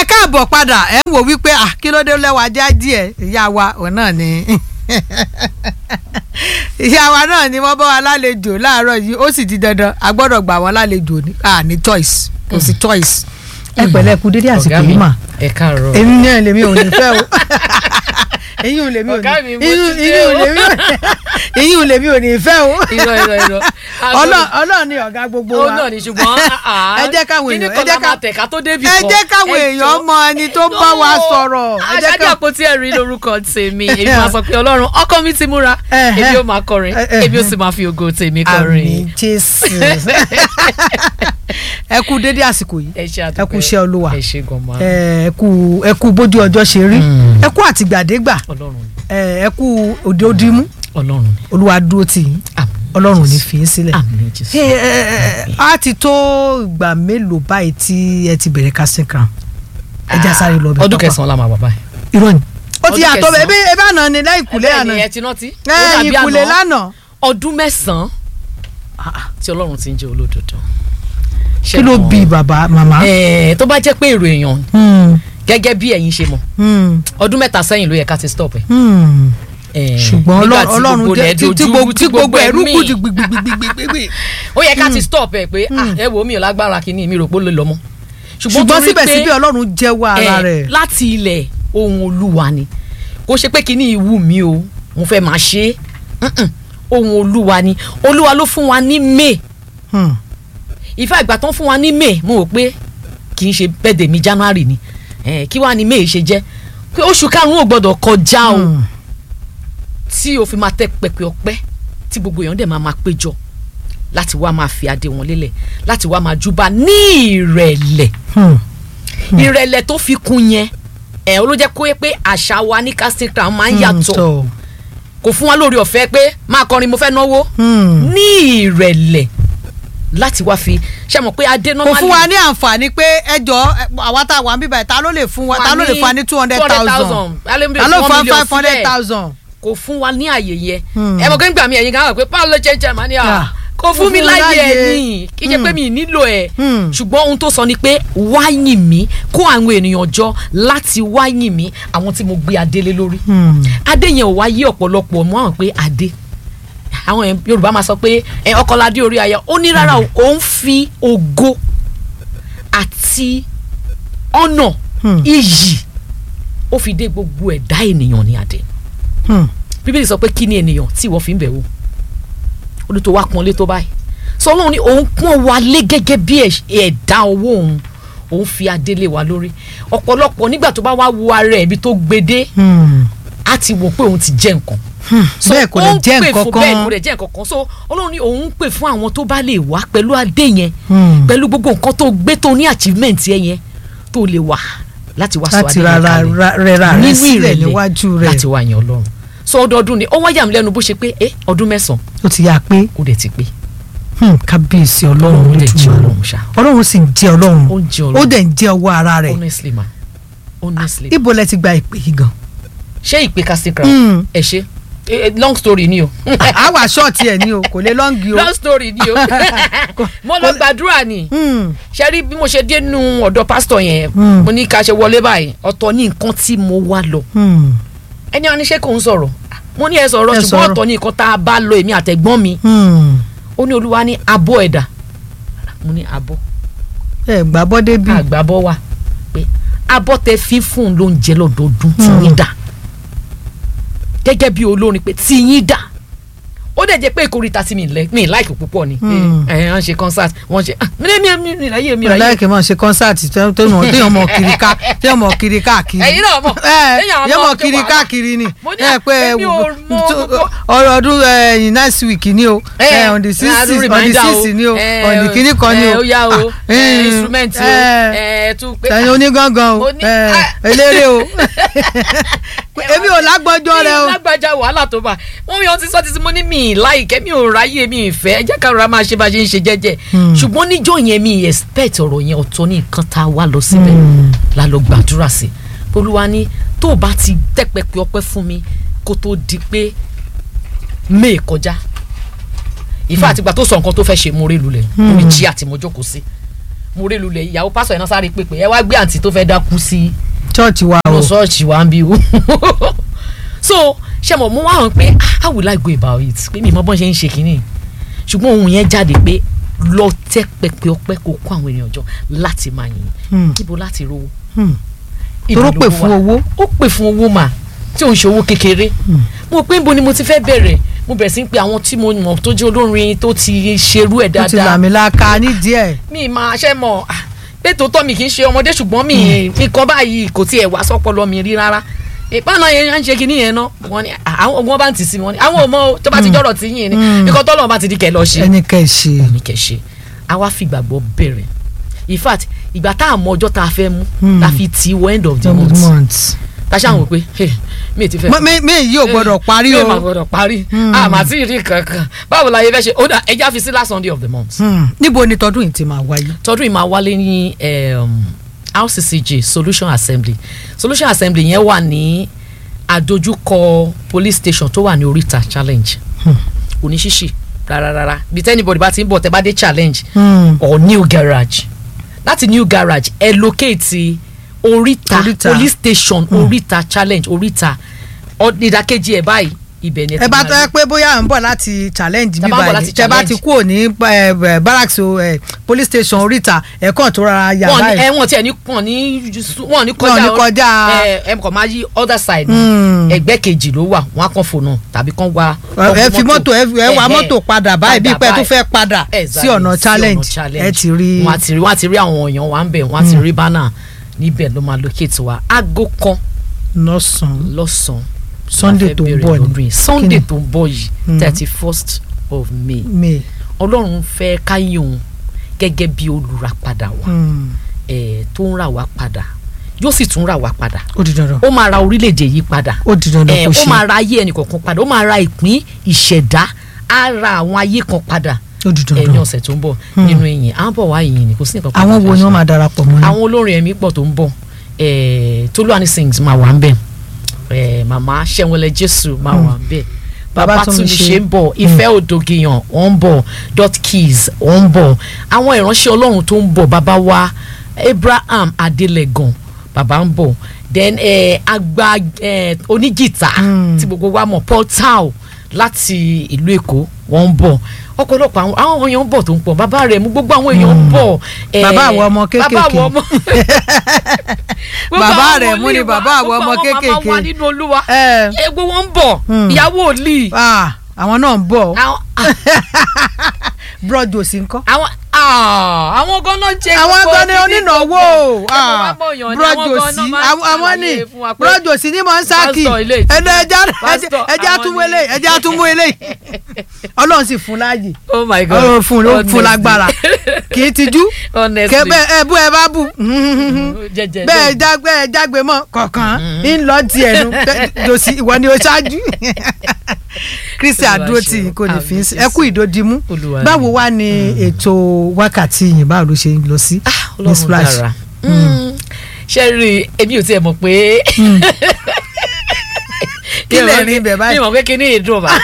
káàbọ̀ padà ẹ̀ ń wò wípé à kí ló dé lẹ́wọ̀ ajá díẹ̀ ìyá wa òun náà ni ìyá wa náà ni wọ́n bá wa lálejò láàárọ̀ yìí ó sì di dandan a gbọ́dọ̀ gbà wọ́n lálejò ní à ní choice kò sí choice. ẹ pẹ̀lẹ́ kú dédé àsìkò yìí mà ẹ káàárọ̀. èmi náà lèmi ò ní fẹ́ o èyí ò lèmi ò Ọ̀gá mi, ní mo èyí ti ò dé o. lèmi èyí ò lèmi ò ní fẹ́ o irọ́ irọ́ irọ́. Ọlọ́- Ọlọ́run ni ọ̀gá gbogbo ó wa náà ni ṣùgbọ́n ẹ jẹ́ káwọn kíní èèyàn ẹ kan jẹ́ la máa ká tẹ̀ka tó débi ẹ kan. jẹ́ káwọn Ẹ èèyàn jọ̀ọ́. mọ ẹni tó bá wa sọ̀rọ̀ ẹ jẹ́ aṣáájú ká àpótí ẹ̀rí lórúkọ tèmi èmi máa sọ pé ọlọ́run ọkọ mi ti múra Ẹhẹ́. èmi ó máa kọrin Ẹhẹ́. èmi ó sì máa fi ògo tèmi àmì kọrin. jésù ẹ kú dédé àsìkò yìí ẹ ṣe ẹ àdúpẹ́ kú iṣẹ́ olúwa ẹ ṣe gan ma ẹ kú ẹ kú bójú ọjọ́ ṣe rí Mm. ẹ kú àtìgbàdégbà ọlọ́run ni ẹ ẹ kú òde òdìmú ọlọ́run ni olúwa dúró tì yín àmín ọlọ́run ò ní fi yín sílẹ̀. àmín jésù. Ẹ, ẹ, ẹ, á ti tó ìgbà mélòó báyìí tí ẹ ti bẹ̀rẹ̀ casting crown ẹ já sáré lọ bẹ̀ ọdún pápá. kẹsàn-án la máa wà báyìí. irọ́ ni ó ti Ọdún yàtọ̀ kẹsàn-án. ẹbí ẹbí àná ni lẹ́yìn ìkúlé Bẹ́ẹ̀ àná ni ẹ ti rántí. Ó lẹ́yìn dàbí ìkúlé àná. lánàá ọdún mẹ́sàn-án tí ọlọ́run ti ń jẹ́ olódodo. kí ló bí bàbá màmá. ẹ̀ẹ́ tó bá jẹ́ pé èrò èèyàn Hmm, gẹ́gẹ́ bí ẹ̀yin ṣe mọ̀ hmm, ọdún mẹ́ta sẹ́yìn ló yẹ ká ti stop ẹ̀. hmm. Eh, ṣùgbọ́n nígbà Ọlọ́run tí Ọlọ́run gbogbo jẹ́ rẹ̀ tí tí dojú, gbogbo tí gbogbo ẹ̀rú mì. kù di gbigbigbigbigbigbi. ó yẹ ká ti stop ẹ̀ pé ah, ẹ wo mi ò lágbára kínní mi rò pé ó lè lọ mọ́. ṣùgbọ́n torí pé, síbẹ̀síbẹ̀ Ọlọ́run jẹ́wọ́ ara eh, rẹ̀. láti ilẹ̀ ohun olúwa ni kò ṣe pé kínní ìwú mi o mo fẹ́ máa ṣe é Mm-mm. ohun olúwa ni olúwa ló fún wa ní may Hmm, ìfẹ́ ìgbà tán fún wa ní may mo rò pé kì í ṣe birthday mi january ni Eh, kí wàá ní may ṣe jẹ́ pé oṣù karùn-ún ò gbọ́dọ̀ kọjá o. hmm. tí o fi máa tẹ pẹpẹ ọpẹ́ tí gbogbo èèyàn dẹ̀ máa máa péjọ láti wá máa fi adé wọn lélẹ̀ láti wá máa júbà ní ìrẹ̀lẹ̀ Hmm. ìrẹ̀lẹ̀ tó fi kún yẹn ẹ̀ ló jẹ́ kó yẹ pé àṣà wa ní casting crown máa ń Hmm, yàtọ̀ tọ̀. kò fún wa lórí ọ̀fẹ́ pé máa kọrin mo fẹ́ náwó Hmm. ní ìrẹ̀lẹ̀ láti wá fi ṣe mọ̀ pé adé kò normally fún wa ní àǹfààní pé ẹjọ́ àwa tá a wà ń bíbá ẹ̀ ta ló lè fún wa ta ló lè fún wa ní two hundred thousand ta ló fún wa five hundred thousand. kò fún wa ní àyè yẹn Hmm. ẹ mọ̀ kí n gbà mí ẹ̀yin kan wà pé báwo ló ṣe ń jẹ́ màá ní à Ah, kò fún mi láyè ẹ̀ láyè. ní kí n ṣe pé Hmm. mi ì nílò ẹ̀ Hmm. ṣùgbọ́n ohun tó sọ ni pé wáyìn mi kó àwọn ènìyàn jọ láti wáyìn mi àwọn tí mo gbé adé lé lórí Hmm. adé yẹn ò wá yí ọ̀pọ̀lọpọ̀ mọ́ àwọn pé adé àwọn yẹn yorùbá máa sọ pé ẹ ọkọládé orí aya ó ní rárá o òun fi ògo àti ọ̀nà Hmm. iyì ó fi dé gbogbo ẹ̀dá ènìyàn ní adé Hmm. bíbélì sọ pé kí ni ènìyàn tí ìwọ fi ń bẹ̀ wò ó ní tó wá pọ́nlé tó báyìí sọ ọlọ́run ní òun pọ́n wa lé gẹ́gẹ́ bí ẹ̀- ẹ̀dá owó òun òun fi adé lé wa lórí ọ̀pọ̀lọpọ̀ nígbà tó bá wá wo ara ẹ̀ ibi tó gbede Hmm. á ti wò pé òun ti jẹ́ nǹkan So, bẹ́ẹ̀ kò lè ó ń jẹ́ pè nǹkan fún- bẹ́ẹ̀ kan. kò lè jẹ́ nǹkan kan so ọlọ́run ní òun ń pè fún àwọn tó bá lè wá pẹ̀lú adé yẹn Hmm. pẹ̀lú gbogbo nǹkan tó gbé tó ní achievement yẹn yẹn tó lè wà láti wá sọ láti adé yẹn rárá kalẹ̀ rẹra rẹ nínú sílẹ̀ ìrẹ̀lẹ̀ níwájú rẹ̀ láti wá yan ọlọ́run so ọdọọdún ni ó wáyà mí lẹ́nu bó ṣe pé ẹ ọdún mẹ́sàn-án ó ti yà pé ó dẹ̀ ti pé hmm, kábíyèsí ọlọ́run ọlọ́run dẹ̀ jẹ́ Olódùmarè. ọlọ́run ṣá ọlọ́run sì ń jẹ́ ọlọ́run ó ń jẹ́ ó ọlọ́run dẹ̀ ń jẹ́ ọwọ́ ara rẹ̀ honestly ma honestly ibo lẹ ti gba ìpè yìí gan. ṣé ìpè casting crown Hmm. ẹ ṣe Eh, eh, long story ni o àwa ṣọ́ọ̀tì ẹ̀ ní o kò lè lọ́ǹgì o. long story ni o mo lọ gbàdúrà ni Hmm. ṣe rí bí mo ṣe dé nu ọ̀dọ̀ pásítọ̀ yẹn Hmm. mo ní ká ṣe wọlé báyìí ọ̀tọ̀ ní nǹkan tí mo wá lọ Hmm. ẹni wọn ní ṣé kò ń sọ̀rọ̀ mo ní ẹ sọ̀rọ̀ Ẹ ṣùgbọ́n sọ̀rọ̀. ọ̀tọ̀ ní nǹkan tá a bá lọ èmi àtẹ̀gbọ́n mi Hmm. ó ní olúwa ní abọ́ ẹ̀dà mo ní abọ́ ẹ gbà bọ́dé bí. àgbàbọ́ wa pé abọ́ tẹ fi fún un lóúnjẹ lọ́dọọdún tí yín dà gẹ́gẹ́ bí olórin pé tí yín dà ó dẹ̀ jẹ́ pé ìkórìíta tí mi lẹ́ mi láìkì púpọ̀ ni Hmm. ẹ̀ ẹ̀ wọ́n ṣe concert wọ́n ṣe ah mi mi mi mi ráyè mi ráyè láìkè máa ṣe kọ́nsáàtì téèyàn mọ̀ kiri ká téèyàn mọ̀ kiri káàkiri. Ẹ̀yin náà mọ̀. ẹ Téèyàn yẹn mọ̀ mọ̀ tó kiri wà. káàkiri ni. Mo ní ẹ pé èmi ò mọ gbogbo- ọ̀rọ̀ ọdún ẹ̀yìn next week ni o Eh, ẹ, on the six a tún on the reminder six o. ni o Eh, on the kìíní kan ni eh, o. ó yá o Ah, eh, eh, instrument o eh, eh, tún pé ẹ̀yin onígangan o Mo ní- eh, Ah. eléré o èmi ò lágbọ́jọ́ rẹ o. mi lágbájá wàhálà tó bá wọn yàn ti sọ títí mo ní mi láìkẹ́ mi ò ráyè mi ìfẹ́ ẹ jẹ́ ká rọra máa ṣe bá a ṣe ń ṣe jẹ́jẹ́ Hmm. ṣùgbọ́n níjọ́ yẹn mi expect ọ̀rọ̀ yẹn ọ̀tọ̀ ní nǹkan tá a wá lọ síbẹ̀ Hmm. la lọ gbàdúrà sí olúwa ní tó o bá ti tẹ́pẹ́pẹ́ ọpẹ́ fún mi kó tó di pé may kọjá ìfẹ́ àtìgbà tó sọ nǹkan tó fẹ́ ṣe mo rí lulẹ̀ lórí jí àti mo jókòó sí mo rí lulẹ̀ ìyàwó pásọ̀ ẹ̀ náà sáré pépè ẹ wá gbé àǹtí tó fẹ́ dákú sí church wa o inú ṣọ́ọ̀ṣì wa ń bí o so ṣe mo mú wá hàn pé how will I go about it pé mi mọ bọ́n ṣe ń ṣe kínní ṣùgbọ́n ohun yẹn jáde pé lọ tẹ́ pẹpẹ ọpẹ́ kó kó àwọn ènìyàn jọ láti máa yìn Hmm. níbo láti rówó Hmm. Ibo Toró lówó pè wà? fún owó. ó pè fún owó mà tí ò ń ṣe owó kékeré mo pé níbo ni mo ti fẹ́ bẹ̀rẹ̀ mo bẹ̀rẹ̀ sí pé àwọn tí mo mọ̀ tó jẹ́ olórin tó ti ṣerú ẹ̀ ó ti dáadáa làmìlaka nídìí ẹ̀ mi máa ṣe mọ̀ ah, pé tòótọ́ mi kì í ṣe ọmọdé ṣùgbọ́n mi mi kọ́ báyìí kò tiẹ̀ wá sọ́pọlọ mi rí rárá ìpáná yẹn ń ṣe kinní yẹn náà wọ́n ní ah, àwọn wọn bá ń tì sí mi wọ́n ní àwọn ò mọ̀ o, tó bá ti jọ̀rọ̀ tí yín ni nǹkan tọ́lọ́ bá ti di kẹ̀ lọ ṣe ẹni kẹ́ ẹ̀ ṣe ní kẹ̀ ṣe a wá fi ìgbàgbọ́ bẹ̀rẹ̀ in fact ìgbà tá a mọ ọjọ́ tá a fẹ́ mú Hmm. la fi ti wọ end of the End of month the month. ta ṣáà wò pé hey, mi ti fẹ́ Mọ- mi mi yìí ò gbọdọ̀ parí mi ò máa o gbọdọ̀ parí Hmm. àmà tí ì rí kankan báwo la yẹ fẹ́ ṣe ó dà ẹja fi sí last Sunday of the month Hmm. níbo ni tọdún yìí ti máa wáyé. tọdún yìí máa wálé ní um, RCCG Solution Assembly Solution Assembly yẹn wà ní àdójúkọ police station tó wà ní oríta challenge kò ní ṣíṣì rárá rárá bí tẹ́nibọ̀dì bá ti ń bọ̀ tẹ́ bá dé challenge Hmm. or new garage láti new garage ẹ locate oríta, Oríta. police station oríta challenge oríta Ọ- ìdàkejì ẹ̀ báyìí ibẹ̀ ni ẹ ti bá máa tọ́ ẹ rí. pé bóyá à ń bọ̀ láti challenge Tẹ́ bí bá ń bọ̀ báyìí láti tẹ́ bá challenge. ti kúrò ní eh, eh, barracks o eh, police station oríta ẹ̀kọ́ tó rárá yà wọn ní báyìí. ẹ wọn tiẹ̀ ní wọn ní wọn ní Wọn kọjá ní kọjá- ẹ ẹ kàn máa yí other side Hmm. ẹgbẹ́ kejì ló wà wọn á kàn fònà tàbí kàn wá. ẹ fi mọ́tò ẹ ẹ wa Ẹhẹ́. mọ́tò padà báyìí bí pé tó báyìí. fẹ́ padà sí Exactly, ọ̀nà challenge ẹ ti rí wọn á ti rí wọn á ti rí àwọn èèyàn wa ń bẹ̀ wọn á ti rí bánà níbẹ̀ ló máa locate wa aago kan lọ́sàn-án lọ́sàn-án Sunday la fẹ́ tó ń bẹ̀rẹ̀ bọ̀ lọ́dún ni yìí. Sunday Kí ni? tó ń bọ̀ yìí Mm. thirty first of May may. Ọlọ́run fẹ́ káyé òun gẹ́gẹ́ bí olùràpadà wa Hmm. ẹ̀ tó ń rà wá padà yóò sì tún rà wá padà ó di dandan ó máa ra orílẹ̀-èdè yìí padà ó di dandan ẹ̀ kó ó ṣe máa ra ayé ẹnì kọ̀ọ̀kan padà ó máa ra ìpín ìṣẹ̀dá á ra àwọn ayé kan padà ó di ẹ̀ ní dandan ọ̀sẹ̀ tó ń bọ̀ nínú ìyìn à ń bọ̀ wá ìyìn ni kò sí nǹkan kan àwọn tá a wo ni fẹ́ wọ́n ṣe. máa darapọ̀ mọ́ ni. àwọn olórin ẹ̀mí pọ̀ tó ń bọ̀ ẹ̀ Tolúwani sings máa wà ń bẹ̀ ẹ̀ màmá Ṣẹ́wọlẹ̀ Jésù máa wà ń bẹ̀ Babátúndé Babátúndé ń bọ̀ Ìfẹ́ Òdògìyàn ó ń bọ̀ Dot Keys ó ń bọ̀ àwọn ìránṣẹ́ Ọlọ́run tó ń bọ̀ bàbá wa Abraham Adelegan bàbá ń bọ̀ then eh, agba eh, onígìtá Mm. tí gbogbo wa mọ̀ Paul Tao láti ìlú Èkó wọ́n ń bọ̀ ọ̀pọ̀lọpọ̀ àwọn àwọn èèyàn ń bọ̀ tó ń pọ̀ bàbá rẹ̀ mú gbogbo àwọn èèyàn ń bọ̀ eh, Bàbá àwọn ọmọ bàbá kéékèèké. àwọn ọmọ Gbogbo Bàbá àwọn rẹ̀ mú ni wòlíì wa, bàbá àwọn gbogbo ọmọ màmá kéékèèké. wa nínú Olúwa ẹ egbò wọn ń bọ̀ Hmm. ìyàwó òlì ah, àwọn náà ń bọ̀ àwọn broad òsì ńkọ́. àwọn ah, àwọn ganan jẹ àwọn gbogbo gan ni kíní onínáwó gbogbo. Ẹ mọ̀ wá mọ̀yàn ni, broad àwọn òsì ganan máa ń àwọn ní ṣàlàyé fún wa pé broad òsì ní mọ̀nsákì pásítọ̀ ilé ìtura. ẹnu ẹja Pásítọ̀ ẹja àwọn túnmú ni. eléyìí ẹja túnmú eléyìí ọlọ́run sì fún láàyè oh my god ọlọ́run fún ló fún Honestly. lágbára kì í tijú honestly kẹbẹ ẹ bú ẹ bá bù jẹjẹ bẹ́ẹ̀ jágbe ẹ jágbe mọ́ kọ̀ọ̀kan ń lọ tiẹ̀ nu jòsí ìwọ ni o ṣáájú kristi Olúwa àdúró ṣeun. tí kò ní fi ń sí Àmín ẹ kú ìdòdìmú Olúwa báwo wá ni ètò wákàtí yìí báwo ló ṣe ń lọ sí ní ọlọ́run splash dára ṣe rí i èmi ò tiẹ̀ mọ̀ pé Kí lè rí ibẹ̀ báyìí? mi mọ̀ pé kí ni èdè ọba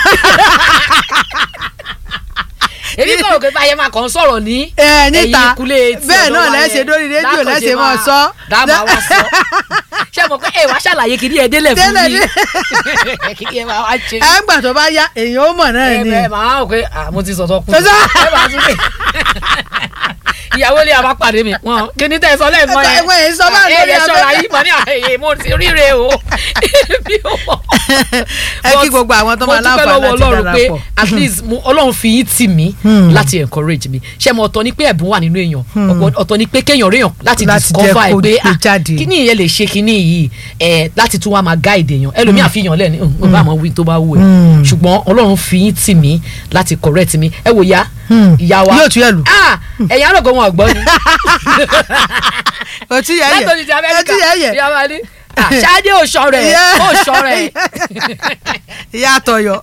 èmi kọ̀ pé báyẹn máa kàn ń sọ̀rọ̀ ní ẹ níta ẹ̀yìn ìkúlé tí bẹ́ẹ̀ ọ̀dọ̀ náà wa lẹ́sẹ̀ yẹn. lórí rédíò Lákànṣe lẹ́sẹ̀ mọ́ máa- sọ. dáàmà wá sọ ṣé mo pé ẹ wá ṣàlàyé kí ni ẹ délẹ̀ fún Délẹ̀ mi dé. kí ni ẹ máa wá ṣe ẹ ń gbà tó bá yá èèyàn ó mọ̀ náà ẹ ni bẹ màá rò pé ah, mo ti sọ̀tọ̀ kú Ẹ sọ- ẹ máa tún lè ìyàwó lè àbá pàdé mi wọn kí ni tẹ́ ẹ sọ lẹ́ẹ̀kan Ẹ- yẹn ẹ- ẹ sọ bá ẹ lórí lè ṣọ́ra afẹ́fẹ́. yìí mọ̀ ní àyè mo ti ríre o bí o mọ̀. ẹ kí gbogbo àwọn tó máa mo dúpẹ́ láǹfààní lọ́wọ́ láti Ọlọ́run pé darapọ̀. at least mo- Ọlọ́run fi yín tì mí Hmm. láti encourage mi ṣé mo ọ̀tọ̀ ni pé ẹ̀bùn wà nínú èèyàn ọ̀pọ̀- ọ̀tọ̀ ni pé kéèyàn réèyàn láti Láti jẹ́ discover ẹ̀ kó pé gbé ah jáde. kíní yẹn lè ṣe kíní yìí ẹ̀ láti tún wá máa guide èèyàn ẹlòmíà fi yàn lẹ́ni mo bá àwọn wí tó bá wù ẹ́ Hmm. ṣùgbọ́n Ọlọ́run fi yín tì mí láti correct mi ẹ wò ya Hmm. ìyá wa yóò tún yẹ lù. ah ẹ̀yin àrògọ́ wọn ọ̀gbọ́n ni òtí yẹ yẹ látòjì ti òtí Amẹ́ríkà yẹ yẹ ìyá wa ní ah, ṣáájú òṣọ rẹ̀ Yeah. òṣọ rẹ̀ ìyá àtọyọ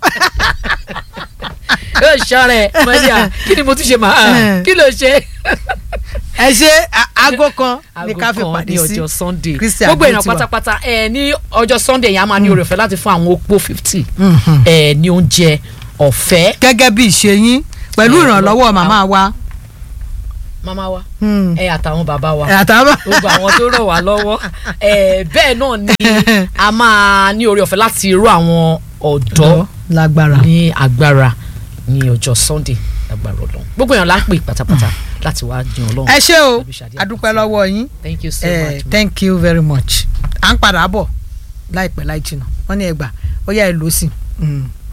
òṣọ rẹ̀ mọ́níà kí ni mo tún ṣe máa Hmm. kí ló ṣe. ẹ ṣe a- aago kan ní ká fi aago kan pàdé ní sí ọjọ́ sunday Christy gbogbo èèyàn Adétiwa. pátápátá ẹ ní ọjọ́ sunday yẹn a máa ní oore ọ̀fẹ́ láti fún àwọn opó fifty Mhm. ẹ ní oúnjẹ ọ̀fẹ́ gẹ́gẹ́ bí ìṣe yín pẹ̀lú Ẹ, ìrànlọ́wọ́ lọ- màmá wa màmá wa Hmm. ẹ àtàwọn bàbá wa ẹ àtàwọn. gbogbo àwọn tó ràn wá lọ́wọ́ ẹ bẹ́ẹ̀ náà ni a máa ní oore ọ̀fẹ́ láti ró àwọn ọ̀dọ́ lágbára. ní agbára ní ọjọ́ sunday agbára ọlọ́run gbogbo èèyàn la ń pè pátápátá láti wá jìn ọlọ́run. ẹ ṣé o Pẹ̀lú Ṣadé adúpẹ́ lọ́wọ́ yín thank you so Eh, much. ma. thank you very much à ń padà bọ̀ láìpẹ́ láì jìnnà wọ́n ní ẹgbà ó yá ẹ lò ó sí. Mm.